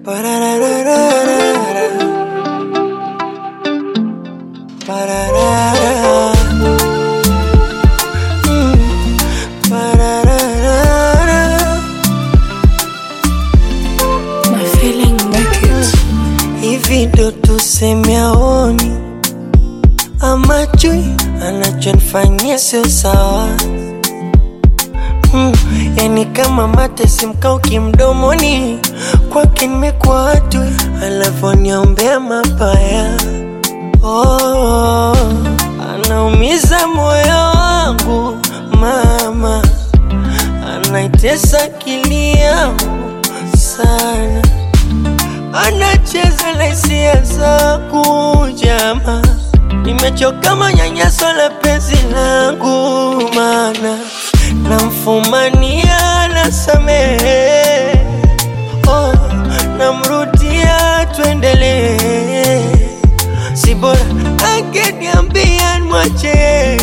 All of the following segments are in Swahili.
Ba-da-da-da-da-da-da. Ba-da-da-da. Mm. Ba-da-da-da-da. My feeling make it. Hivi ndo tuseme aoni ama chui anachonifanyia sio sawa mm, yani kama mate simkauki mdomoni kwake nimekuwa watu alavyoniombea mabaya oh, anaumiza moyo wangu mama anaitesa akili yangu sana anacheza na hisia zangu jama, nimechoka manyanyaso la penzi langu, mana namfumania nasamehe, oh, namrudia tuendelee, si bora angeniambia mwache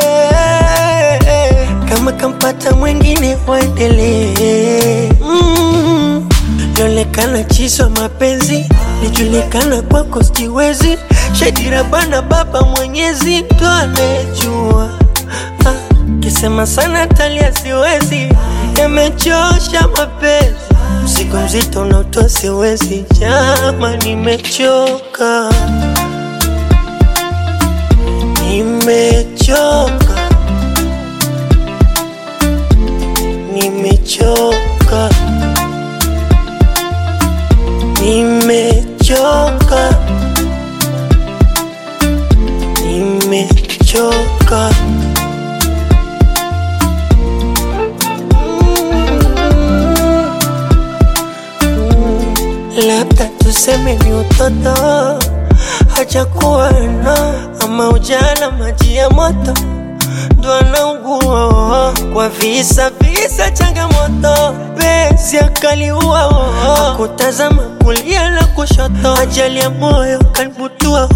kama kampata mwingine waendelee mm. Lionekana chiswa mapenzi lijulikana kwako siwezi shadira bana baba mwenyezi ndo anejua ah, kisema sana talia siwezi yamechosha mapenzi mzigo mzito unaotoa siwezi jama nimechoka nimechoka nimechoka nimechoka nimechoka labda tuseme ni utoto hajakuwa na ama ujana maji ya moto ndo anaugua kwa visa visa changamoto penzi akaliua kutazama kulia na kushoto ajali ya moyo kanibutua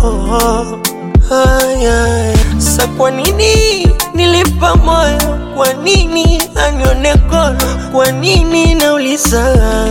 haya sa kwa nini nilipa moyo kwa nini anione kono kwa nini nauliza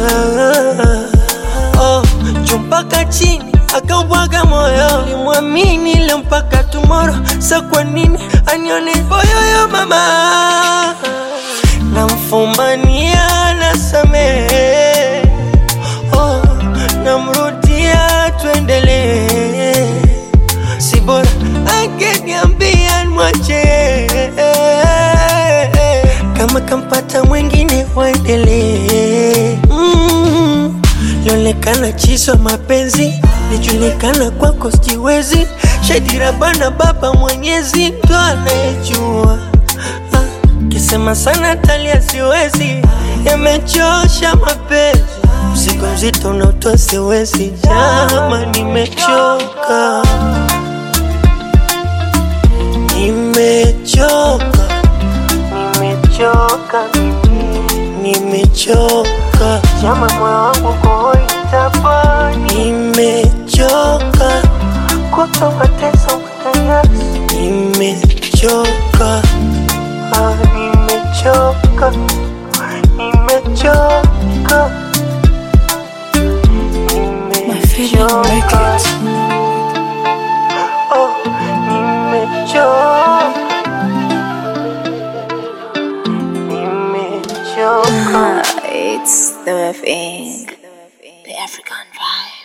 oh, juu mpaka chini akaubwaga moyo limwamini leo mpaka tumoro sa kwa nini anione boyoyo mama namfumania nasamehe oh, namrudia tuendelee si bora angeniambia mwache kama kampata mwingine waendelee mm. Lionekana chiswa mapenzi lijulikana kwako siwezi shadira bana baba mwenyezi ndo anayejua ah, kisema sana talia siwezi yamechosha mapenzi mzigo mzito unaotoa siwezi jama nimechoka nimechoka nimechoka mimi nimechoka jama moyo wangu koitapani nimechoka kuto mateso manyanyaso nimechoka ah, nimechoka nimechoka My feeling make it. Oh, nimechoka nimechoka Ah, it's the thing. The African vibe.